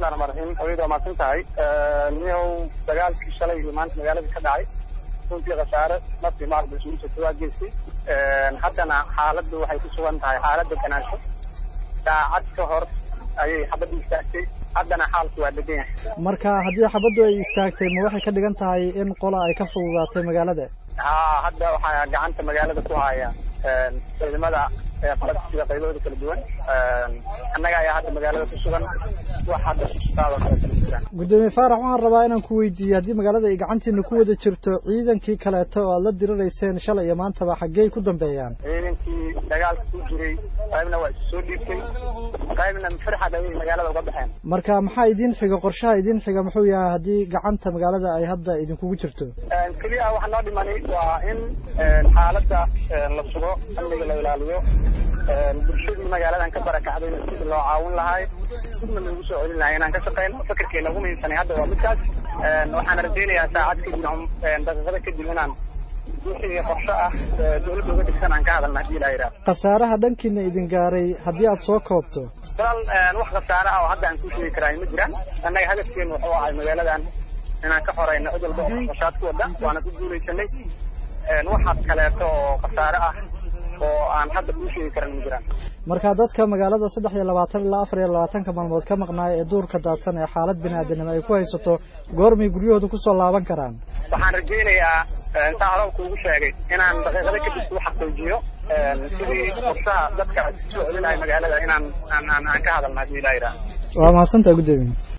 bismillahi raxmaan raxiim hawiyada waa mahadsan tahay niyow dagaalkii shalay iyo maanta magaalada ka dhacay runtii khasaare nafti maarba isugu jirta waa geystay haddana xaaladdu waxay ku sugan tahay xaaladda ganaansho saacad ka hor ayay xabadda istaagtay haddana xaalku waa degan yahay marka haddii xabaddu ay istaagtay ma waxay ka dhigan tahay in qola ay ka fududaatay magaalada haa hadda waxaa gacanta magaalada ku haya ciidamada qalabsiga qaybahooda kala duwan annaga ayaa hadda magaalada ku sugan wax hadda sustaadoo kale kala jiraan gudoomiye faarax waxaan rabaa inaan ku weydiiyo haddii magaalada ay gacantiina ku wada jirto ciidankii kaleeto oo aad la dirirayseen shalay iyo maantaba xaggey ku dambeeyaan ciidankii dagaalka ku jiray qaybna waa isu soo dhiibtay qaybna firxad ayay magaalada uga baxeen marka maxaa idiin xiga qorshaha idiin xiga muxuu yahay haddii gacanta magaalada ay hadda idinkugu jirto keliya waxa noo dhimanay waa in xaaladda la sugo amniga la ilaaliyo bulshadii magaaladan ka barakacdayna sidii loo caawin lahay sidna loogu soo celin lahay inaan ka shaqeyno fakarkeena ugu muhiimsanay hadda waa midkaas waxaan rajaynayaa saacad kadib daqiiqada kadib inaan wixii qorshe ah dowladda uga dhigsan aan ka hadalna haddii ilaa yidhaah khasaaraha dhankiina idin gaaray haddii aad soo koobto walaal wax khasaare ah oo hadda aan ku sheegi karaay ma jiraan annaga hadafkeenu wuxuu ahay magaaladan inaan ka xoreyno cid walba oo qashaad ku wada waana ku guulaysanay waxaas kaleeto oo khasaare ah oo aan hadda kuu sheegi karan ma jiraan marka dadka magaalada saddex iyo labaatan ilaa afar iyo labaatanka maalmood ka maqnaaya ee duurka daadsan ee xaalad biniaadanimo ay ku haysato goormay guryahooda kusoo laaban karaan waxaan rajaynayaa intaa hore kuugu sheegay inaan daqiiqada kadib kuu xaqiijiyo sidii qorshaha dadka soo celinahay magaalada inaan aan aan ka hadalna haddii ilaa yidhaah waa mahadsantaha guddoomiye